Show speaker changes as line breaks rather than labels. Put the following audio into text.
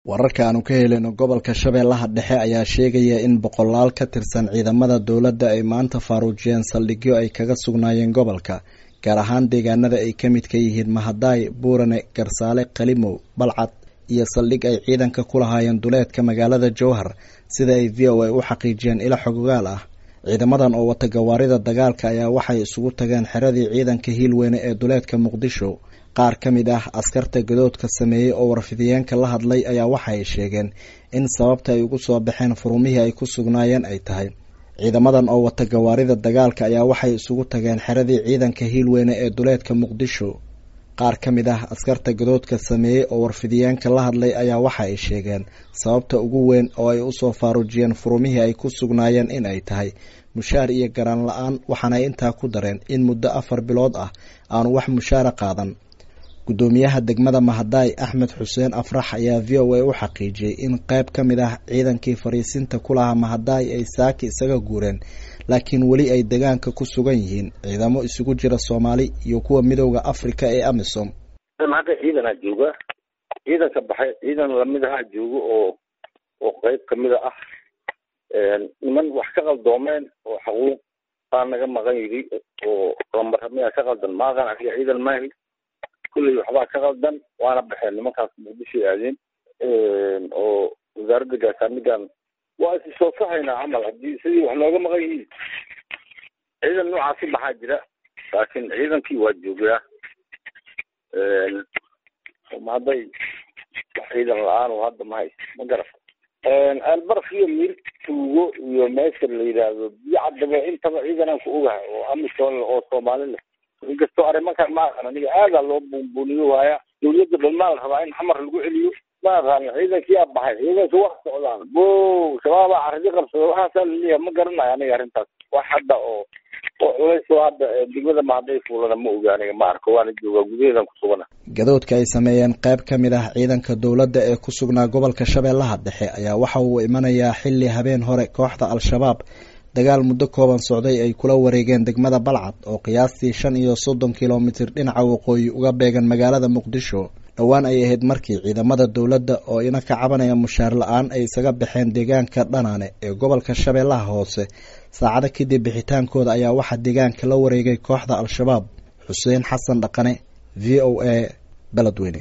wararka aanu ka helino gobolka shabeellaha dhexe ayaa sheegaya in boqolaal ka tirsan ciidamada dowladda ay maanta faaruujiyeen saldhigyo ay kaga sugnaayeen gobolka gaar ahaan deegaanada ay ka midka yihiin mahadaay buurane garsaale qalimow balcad iyo saldhig ay ciidanka ku lahaayeen duleedka magaalada jowhar sida ay v o a u xaqiijiyeen ilo xogogaal ah ciidamadan oo wata gawaarida dagaalka ayaa waxay isugu tageen xeradii ciidanka hiilweyne ee duleedka muqdisho qaar ka mid ah askarta gadoodka sameeyey oo warfidiyeenka la hadlay ayaa waxa ay sheegeen in sababta ay ugu soo baxeen furumihii ay ku sugnaayeen ay tahay ciidamadan oo wata gawaarida dagaalka ayaa waxay isugu tageen xeradii ciidanka hiilweyne ee duleedka muqdisho qaar ka mid ah askarta gadoodka sameeyey oo warfidiyeenka la hadlay ayaa waxa ay sheegeen sababta ugu weyn oo ay usoo faaruujiyeen furumihii ay ku sugnaayeen in ay tahay mushaar iyo garaan la-aan waxaanay intaa ku dareen in muddo afar bilood ah aanu wax mushaara qaadan gudoomiyaha degmada mahadaay axmed xuseen afrax ayaa v o a u xaqiijiyey in qayb ka mid ah ciidankii fariisinta ku lahaa mahadaay ay saaki isaga guureen laakiin weli ay degaanka ku sugan yihiin ciidamo isugu jira soomaali iyo kuwa midooda africa ee amisom
hadda ciidanaa jooga ciidanka baxay ciidan lamid ahaa joogo oo oo qayb kamida ah niman wax ka qaldoomeen oo xaquuq baa naga maqan yidhi oo lambaramiyaa ka qaldan maaqan aniga ciidan maahi kulley waxbaa ka qaldan waana baxeen nimankaas muqdishoy aadeen oo wasaaradda gaashaamigan waa isi soo saxaynaa camal haddii sidii wax nooga maqan yihiin ciidan noocaasi baxaa jira laakiin ciidankii waa joogaa hadday wax ciidan la-aan oo hadda mahay ma garata albarf iyo mir tuugo iyo meesha la yidhaahdo biyo caddaba intaba ciidanaan ku ogahay oo amisom oo soomaali leh inkastoo arrimankan ma aqan aniga aadaa loo buunbuuniyo waaya dawladda dhalmaa la rabaa in xamar lagu celiyo ma aqaan ciidankii aa baxay ciidanka wax socdaan bo shabaabaa caradi qabsada waxaasaa laleeyahay ma garanayo aniga arrintaas wax hadda oo oo culaysoo hadda degmada mahadday fuulana ma oga aniga ma arko waana joogaa gudaheedan ku sugana
gadoodka ay sameeyeen qayb ka mid ah ciidanka dowladda ee ku sugnaa gobolka shabeellaha dhexe ayaa waxa uu imanayaa xilli habeen hore kooxda al-shabaab dagaal muddo kooban socday ay kula wareegeen degmada balcad oo qiyaastii shan iyo soddon kilomitir dhinaca waqooyi uga beegan magaalada muqdisho dhowaan ay ahayd markii ciidamada dowladda oo ina ka cabanaya mushaar la-aan ay isaga baxeen deegaanka dhanaane ee gobolka shabeellaha hoose saacado kadib bixitaankooda ayaa waxaa deegaanka la wareegay kooxda al-shabaab xuseen xasan dhaqane v o a beledweyne